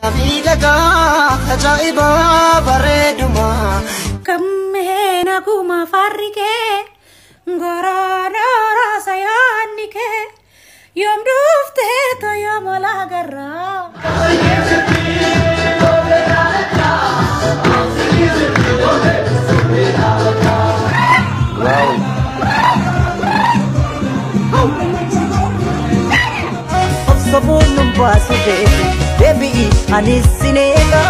Miidhagaa ajaa'iba bareeduma. Kammee naguma farri kee goroodoo sayaanni kee yoom dhuftee toyoo mola garraa. Obsamuun nu baasu beeku deebi'i anis sineegaa.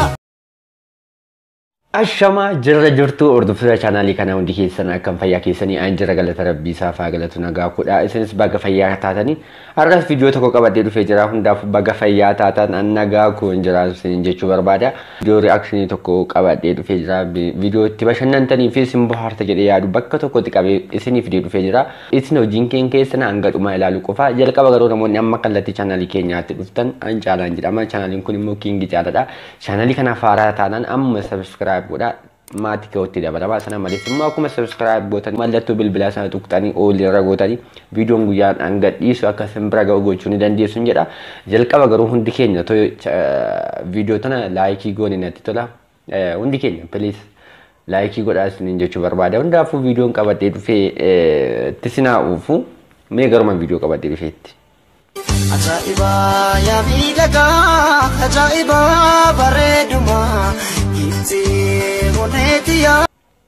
Ashamaa jirra jirtu hordoftoota chaanaalii kana hundi keessan akkam fayyaa keessanii an jira galata rabbii isaa faa galatu nagaa kudha isinis baga fayyaa taatanii har'as viidiyoo tokko qabadhee dhufee jira hundaaf baga fayyaa taatan an nagaa kun jiraatu jechuu barbaada viidiyoo ri'aakshinii tokko qabadhee dhufee jira viidiyoo itti bashannantanii fi isin bohaarta jedhee yaadu bakka tokkotti qabee isiniif fidee dhufee jira isin hojiin keen keessan hanga dhumaa ilaalu qofa jalqaba garuu namoonni amma kallattii chaanaalii keenyaatti dhuftan an caalaan jedhama chaanaaliin kun immoo kiingi caaladha chaanaalii kanaaf haaraa taanaan amma sabiskiraayib godha maatii ka'utti dabalama sana malees immoo akkuma sabiskiraayib gootan mallattoo bilbilaa sana tuqxanii oolii irra gootanii viidiyoon guyyaan hanga dhiisu akka isin bira ga'u gochuu ni dandeessu jedha jalqaba garuu hundi keenya viidiyoo tana laayikii goone natti tola hundi keenya piliis laayikii godhaa isiniin jechuu barbaada hundaafuu viidiyoon qabadhee dhufee itti sinaa uufu mee garuma viidiyoo qabadhee dhufeetti. Ajaa'iba yaa miidhagaa ajaa'iba bareeduma ibsee oneeti yaa.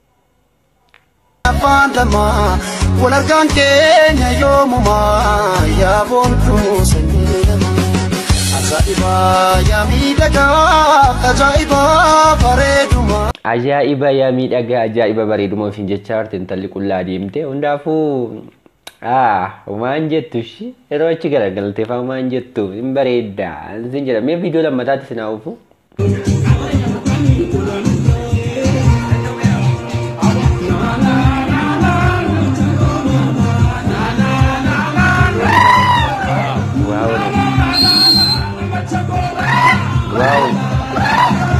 Afaan lama wal argaan keenya yoomuma yaa boontuu sanyii lama. Ajaa'iba yaa miidhagaa ajaa'iba bareeduma. Ajaa'iba yaa miidhagaa ajaa'iba bareeduma ofiin jecha jirti intalli qullaa deemte hundaafuu waan jettu shi yeroo achi garagaltee faa waan jettu hin bareedda sin jedha mee viidiyoo lammataatti sinaa uufu. Wow.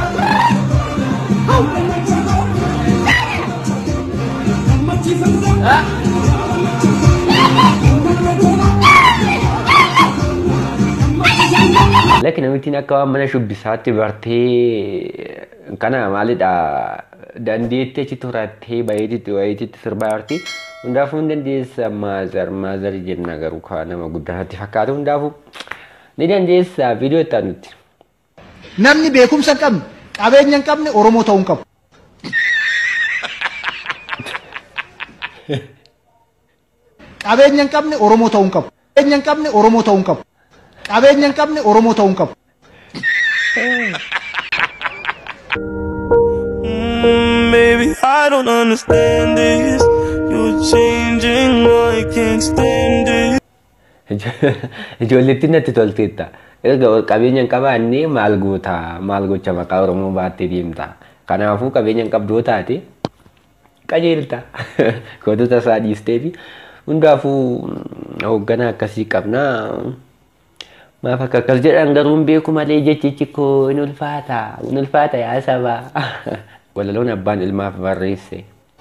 Lakki namittiin akka waan mana shubbisaatti bartee kana maalidha dandeetti achi turattee bayeetitti wayeetitti sirbaa jirti. Hundaafuu hin dandeessa maazar maazar jenna garuu kaa nama guddaa natti fakkaatu hundaafuu ni dandeessa viidiyoo itti aanutti. Namni beekumsa hin qabne qabeenya hin qabne Oromoo ta'uu hin qabu. Qabeenya hin qabne Oromoo ta'uu hin qabu. Qabeenya hin qabne Oromoo ta'uu hin qabu. Qabeenya hin qabne Oromoo ta'uu hin qabu. Mm, Baby, I don't understand this. You're changing, I can't stand it. Ijoollettiin natti tolteetta. Erga qabeenya hin qabaanne maal goota maal gocha maqaa Oromoo baattee deemta. Kanaafuu qabeenya hin qabdoo taate qajeelta. Gootota isaa dhiistee fi hundaafuu hoogganaa akkasii qabnaa. Maaf akka akkas jedhan garuu hin beeku malee jechichi koo in ulfaata in ulfaata yaa saba. Walaloon abbaan ilmaaf barreesse.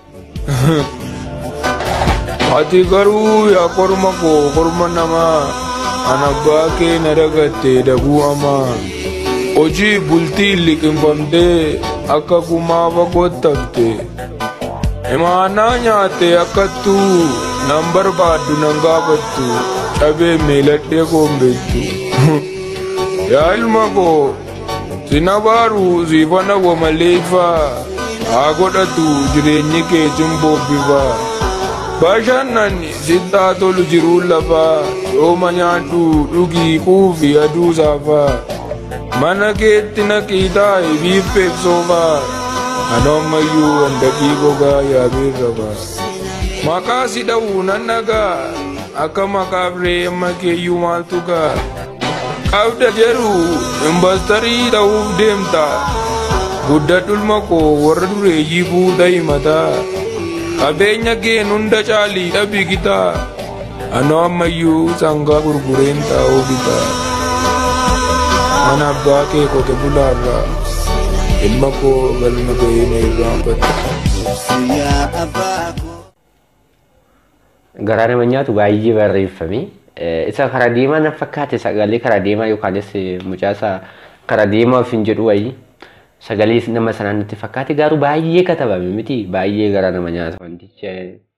Ati garuu yaa korma koo korma namaa ana abbaa kee na dagatte daguu hamaa. Hojii bultii liqinfamtee akka kumaafa kottafte. Imaanaa nyaatte akkattuu nan barbaaddu nan gaafattu dhabee meeladhee koombeettu. Yaa ilma koo sina baaru siifana wamaleeffaa haa godhatu jireenyi kee cimbobbifaa. Bashannani sittaa tolu jiruu lafaa yooma nyaadhu dhugii quufi aduu saafaa. Mana keetti naqii taa'e biiffeef soofaa. Ano ammayyuu handaqii gogaa yaabeerra baa. Maqaa si dha'u nan dhagaa akka maqaaf reemma keeyyuu maaltu gaa. Qabda jedhu imbastarii ta'uuf deemta. Guddadhulma koo warra dureeyyii fuudha himataa. Qabeenya keen hunda caalii dhabi gitaa. Ano ammayyuu sangaa gurgureen taa'uu bitaa. Mana abbaa kee qote bulaarraa. Ilma koo galma ga'ee na irraanfata. Yaa abbaa koo. Garaa nama nyaatu baay'ee barreeffame. Isa karaa deemaa na fakkaate sagalee karaa deemaa yookaanis mucaasa kara deemaa of hin jedhu wayii sagalee nama sanaa natti fakkaate garuu baay'ee katabame miti baay'ee gara nama nyaata wanticha.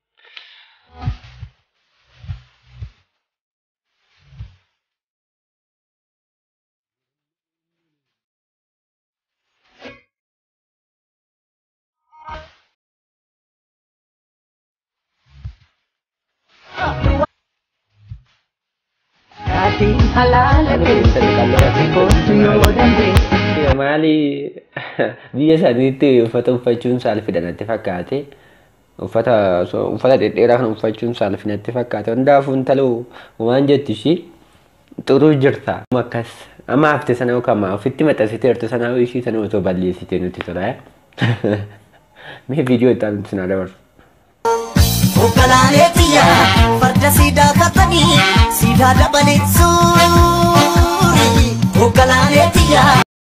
Ati halaala keessa kootu yoo dandeesse. Maali biyya isaaniitti uffata uffachuun saalfidha natti fakkaate. Uffata uffata dhedheeraa kan uffachuun saalfi natti fakkaate. Hundaafuu intaloo waan jettu ishii xuruu jirta. Akkas amma hafte sana yookaan ofitti maxxansitee jirtu sana ishii sana otoo balleessitee nuti tola. Mee viidiyoo itti aanutti sinaa dabarsu. Hogganaalee xiyya farda siidaa kattanii siidaa dabalee suuri. Hogganaalee xiyya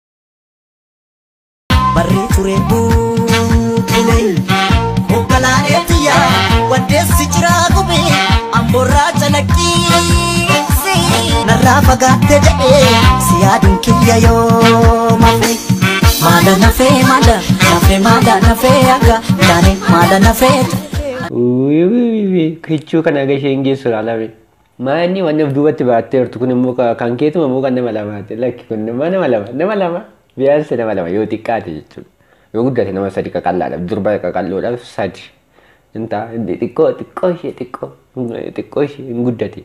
barree ture buukine. Hogganaalee xiyya waddeessi jiraa gube amborraa calaqqiisi. Narraa fagaatte jedhee si yaaduun kiyya yoo mafe. Maada nafee maada nafee maada nafee akka taane maada nafee. Kichuu kan aga isheen geessu ilaalame. Maanni waan of duubatti baattee jirtu kun immoo kan keetuma immoo kan nama lamaati. Lakki kun immoo nama lama nama lama biyaansi nama lama yoo xiqqaate jechuudha. Yoo guddate nama sadi qaqallaadhaaf durba qaqalloodhaaf sadi. Inta xiqqoo xiqqoo ishee xiqqoo xiqqoo ishee hin guddate.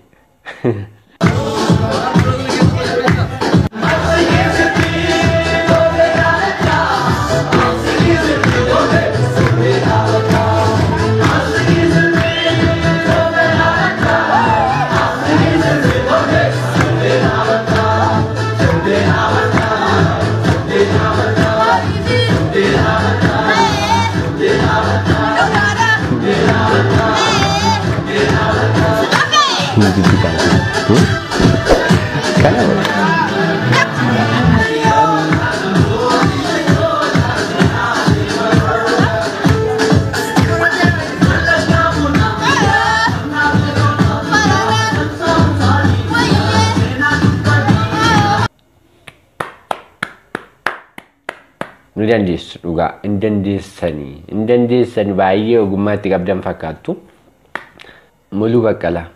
Nu dandeessu dhugaa hin dandeessanii hin dandeessani baay'ee ogummaatti qabdan fakkaattu. Muluu Baqqalaa.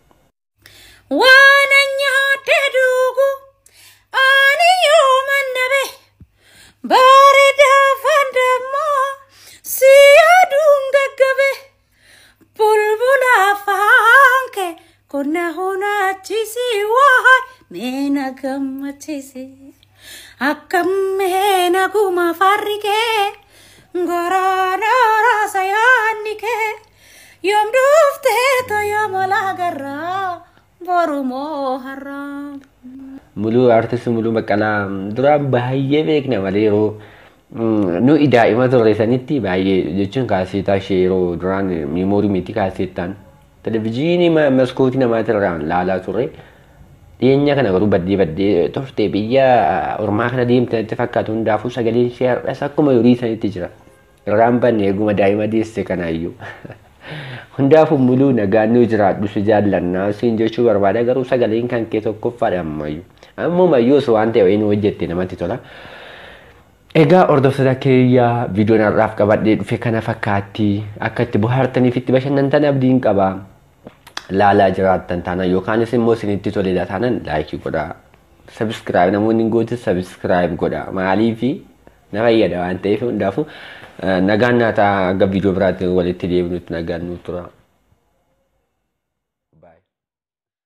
Waan nyaadde dhugu ani yoo mannabe bareedaa fandammoo si aduun gaggabe bulbula afaan kee qonna hunaachisi waa meena gammachiisi akkam meena guma farri kee goraana raasa yaanni kee yoom dhuftee toyoo garraa borumoo harraa. Muluu artisti Muluu Baqqalaa duraan baay'ee beekna malee yeroo nu daa'ima turre sanitti baay'ee jechuun kaaseetaa ishee yeroo duraan miimoorii miti kaaseettaan televizyiinii maskootii namaatirraan laalaa turre. Dhiyeenya kana garuu baddee baddee turte biyya ormaa kana deemte natti fakkaatu hundaafuu sagaleen ishee har'as akkuma yorii sanitti jira. Irraan banne eeguma daa'ima deesse kanaayyuu. Hundaafuu muluu nagaannoo jiraadhu si jaallannaa siin jechuu barbaada garuu sagaleen kan kee tokkoffaadha ammayyuu. Ammuma yoos waan ta'e inni hojjette namatti tola. Egaa hordoftoota keeyyaa viidiyoon har'aaf qabadhee dhufe kana fakkaatti akka itti bohaartaniif itti bashannantan abdiin qaba. Laalaa jiraattan taanaan yookaanis immoo isinitti toledha taanaan laayikii godhaa. Sabiskiraayib namoonni hin gootin sabiskiraayib godhaa. Maaliifi na fayyada waan ta'eef hundaafuu nagaan naataa akka viidiyoo biraatti walitti deebinutti nagaan nuuf tura.